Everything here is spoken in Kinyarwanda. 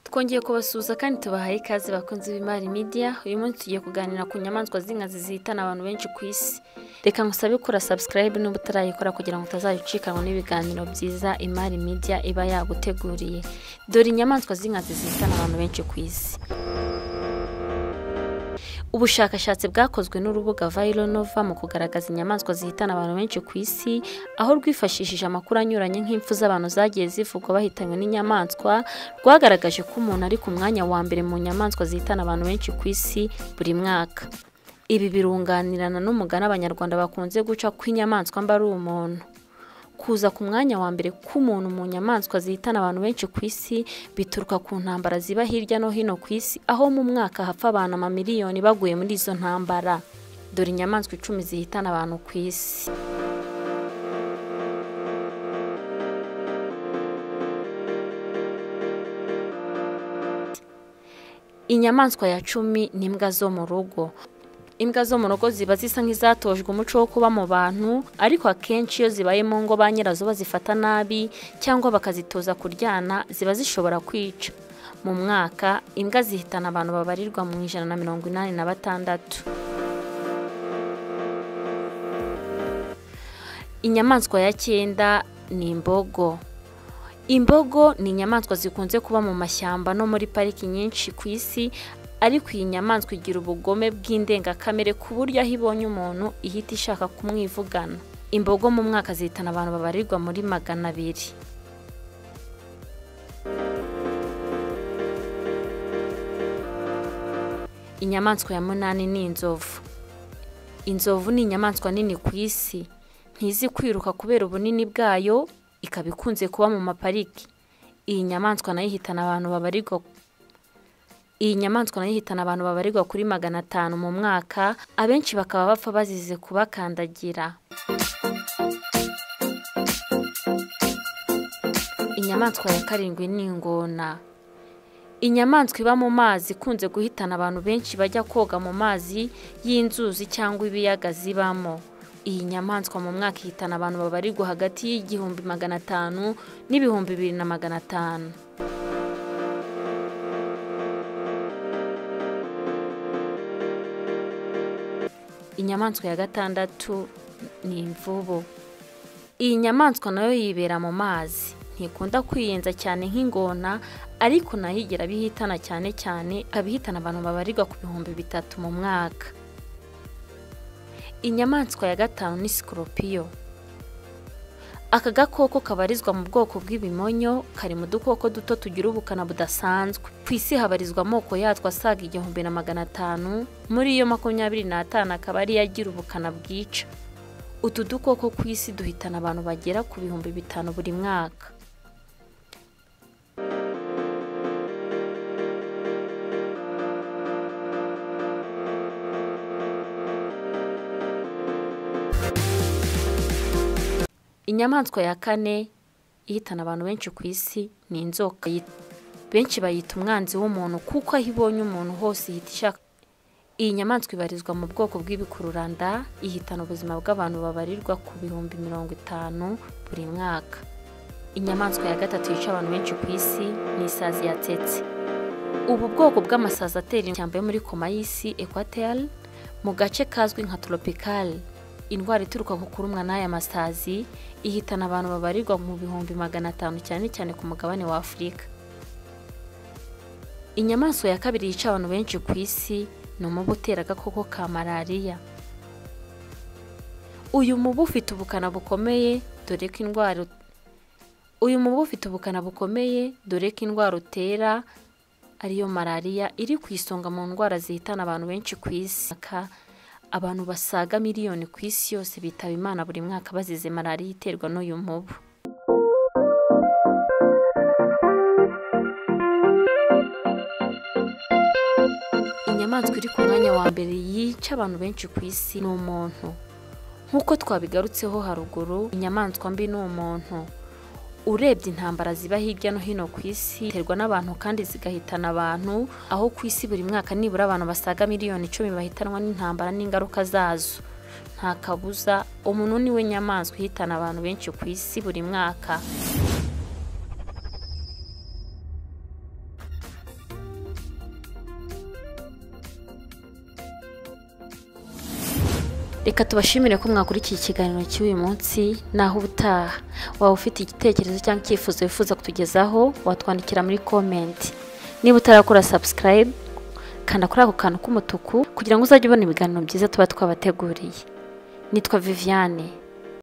twongeye kubasuhuza kandi tubahaye ikaze bakunze b'imari media uyu munsi tugiye kuganira ku nyamaswa z'inkazi zihitana abantu benshi ku isi reka ngusabe gukora subscribe niba utarayikora kugira ngo utazayicikanwa n'ibiganiro byiza imari media iba yaguteguriye dore inyamaswa z'inkazi zihitana abantu benshi ku isi ubushakashatsi bwakozwe n'urubuga vironova mu kugaragaza inyamaswa zihitana abantu benshi ku isi aho rwifashishije amakuru anyuranye nk'impfu z'abantu zagiye zivugwa bahitanywe n'inyamaswa rwagaragaje ko umuntu ari ku mwanya wa mbere mu nyamaswa zihitana abantu benshi ku isi buri mwaka ibi birunganirana n'umugani abanyarwanda bakunze guca ko inyamaswa mba ari umuntu kuza ku mwanya wa mbere k'umuntu mu nyamaswa zihitana abantu benshi ku isi bituruka ku ntambara ziba hirya no hino ku isi aho mu mwaka hapfa abantu amamiliyoni baguye muri izo ntambara dore inyamaswa icumi zihitana abantu ku isi inyamaswa ya cumi ni imbwa zo mu rugo imbwa zo mu rugo ziba zisa nk'izatojwe umuco wo kuba mu bantu ariko akenshi iyo zibaye mu ngo ba nyirazo bazifata nabi cyangwa bakazitoza kuryana ziba zishobora kwica mu mwaka imbwa zihitana abantu babarirwa mu ijana na mirongo inani na batandatu inyamaswa ya cyenda ni imbogo imbogo ni inyamaswa zikunze kuba mu mashyamba no muri pariki nyinshi ku isi ariko iyi nyamaswa igira ubugome bw'indengakamere ku buryo aho ibonye umuntu ihita ishaka kumwivugana imbogo mu mwaka zihitana abantu babarirwa muri magana abiri inyamaswa ya munani ni inzovu inzovu ni inyamaswa nini ku isi ntizi kwiruka kubera ubunini bwayo ikaba ikunze kuba mu mapariki iyi nyamaswa nayo ihitana abantu babarirwa iyi nyamaswa nayo ihitana abantu babarirwa kuri magana atanu mu mwaka abenshi bakaba bapfa bazize kubakandagira inyamaswa ya karindwi ni ingona inyamaswa iba mu mazi ikunze guhitana abantu benshi bajya koga mu mazi y'inzuzi cyangwa ibiyaga zibamo iyi nyamaswa mu mwaka ihitana abantu babarirwa hagati y'igihumbi magana atanu n'ibihumbi bibiri na magana atanu inyamaswa ya gatandatu ni imvubu iyi nyamaswa nayo yibera mu mazi ntikunda kwiyenza cyane nk'ingona ariko nayo igira abihitana cyane cyane abihitana abantu babarirwa ku bihumbi bitatu mu mwaka inyamaswa ya gatanu ni sikoropiyo aka gakoko kabarizwa mu bwoko bw'ibimonyo kari mu dukoko duto tugira ubukana budasanzwe ku isi habarizwa amoko yatwo asaga igihumbi na magana atanu muri iyo makumyabiri n'atanu akaba ariyo agira ubukana bwica utu dukoko ku isi duhitana abantu bagera ku bihumbi bitanu buri mwaka inyamaswa ya kane ihitana abantu benshi ku isi ni inzoka benshi bayita umwanzi w'umuntu kuko aho ibonye umuntu hose ihita ishaka iyi nyamaswa ibarizwa mu bwoko bw'ibikururanda ihitana ubuzima bw'abantu babarirwa ku bihumbi mirongo itanu buri mwaka inyamaswa ya gatatu yica abantu benshi ku isi ni isazi yatetse ubu bwoko bw'amasazi atera ishyamba yo muri koma y'isi ekwateri mu gace kazwi nka toropikari indwara ituruka ku kurumwa n'aya masazi ihitana abantu babarirwa mu bihumbi magana atanu cyane cyane ku mugabane wa afurika inyamaswa ya kabiri yica abantu benshi ku isi ni umubu utera agakoko ka malariya uyu mubu ufite ubukana bukomeye dore ko indwara uyu mubu ufite ubukana bukomeye dore ko indwara utera ariyo malariya iri ku isonga mu ndwara zihitana abantu benshi ku isi abantu basaga miliyoni ku isi yose bitaba imana buri mwaka bazize malariya iterwa n'uyu mubu inyamaswa iri ku mwanya wa mbere yica abantu benshi ku isi ni umuntu nk'uko twabigarutseho haruguru inyamaswa mbi ni umuntu urebye intambara ziba hirya no hino ku isi ziterwa n'abantu kandi zigahitana abantu aho ku isi buri mwaka nibura abantu basaga miliyoni icumi bahitanwa n'intambara n'ingaruka zazo nta kabuza umuntu niwe nyamaswa ihitana abantu benshi ku isi buri mwaka reka tubashimire ko mwakurikiye ikiganiro cy'uyu munsi naho ubutaha waba ufite igitekerezo cyangwa icyifuzo wifuza kutugezaho watwandikira muri komenti niba utarakora sabusikarayibu kanda kuri ako kantu k'umutuku kugira ngo uzajye ubona ibiganiro byiza tuba twabateguriye nitwa viviane